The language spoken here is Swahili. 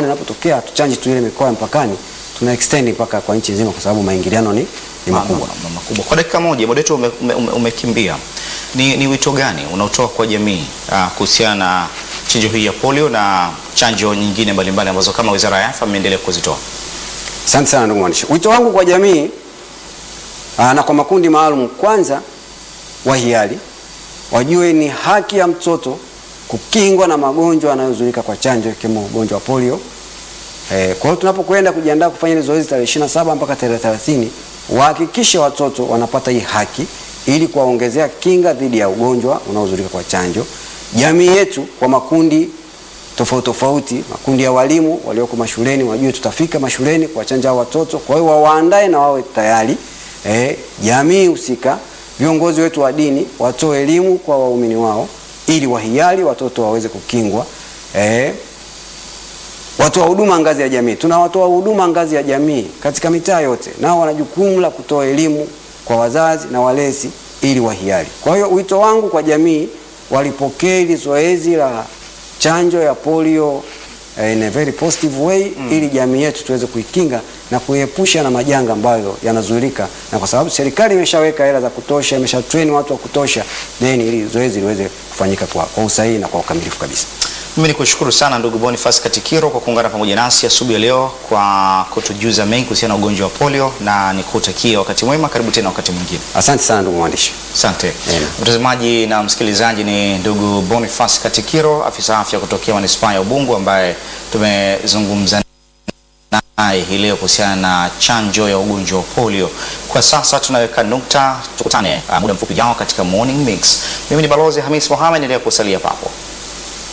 mpakani inapotokea, tuchanji tu ile mikoa ya mpakani, tuna extend mpaka kwa nchi nzima, kwa sababu maingiliano ni, ni makubwa. Ma- ma- makubwa. Kwa dakika moja muda wetu umekimbia ume, ume umekimbia. ni, ni wito gani unaotoa kwa jamii uh, kuhusiana na chanjo hii ya polio na chanjo nyingine mbalimbali ambazo kama Wizara ya Afya mmeendelea kuzitoa? Asante sana ndugu mwandishi. Wito wangu kwa jamii aa, na kwa makundi maalum, kwanza wahiari wajue ni haki ya mtoto kukingwa na magonjwa yanayozuilika kwa chanjo ikiwemo ugonjwa wa polio. Eh, kwa hiyo tunapokwenda kujiandaa kufanya ile zoezi tarehe 27 mpaka tarehe 30, wahakikishe watoto wanapata hii haki ili kuwaongezea kinga dhidi ya ugonjwa unaozuilika kwa chanjo. Jamii yetu kwa makundi tofauti tofauti, makundi ya walimu walioko mashuleni wajue tutafika mashuleni kuwachanja hao watoto, kwa hiyo wawaandae na wawe tayari. Eh, jamii husika, viongozi wetu wa dini watoe elimu kwa waumini wao ili wahiari watoto waweze kukingwa. Eh, watoa huduma ngazi ya jamii, tuna watoa huduma ngazi ya jamii katika mitaa yote, nao wana jukumu la kutoa elimu kwa wazazi na walezi ili wahiari. Kwa hiyo wito wangu kwa jamii, walipokee hili zoezi la chanjo ya polio eh, in a very positive way ili jamii yetu tuweze kuikinga na kuiepusha na majanga ambayo yanazuilika, na kwa sababu serikali imeshaweka hela za kutosha, imesha train watu wa kutosha, then ili zoezi liweze kufanyika kwa, kwa usahihi na kwa ukamilifu kabisa. Mimi ni kushukuru sana ndugu Boniface Katikiro kwa kuungana pamoja nasi asubuhi ya leo kwa kutujuza mengi kuhusiana na ugonjwa wa polio, na nikutakia wakati mwema. Karibu tena wakati mwingine. Asante sana ndugu mwandishi. Asante Amen. mtazamaji na msikilizaji, ni ndugu Boniface Katikiro, afisa afya kutokea manispaa ya Ubungo ambaye tumezungumza naye hii leo kuhusiana na chanjo ya ugonjwa wa polio. Kwa sasa tunaweka nukta, tukutane uh, muda mfupi ujao katika Morning Mix. Mimi ni Balozi Hamis Mohamed, endelea kusalia papo.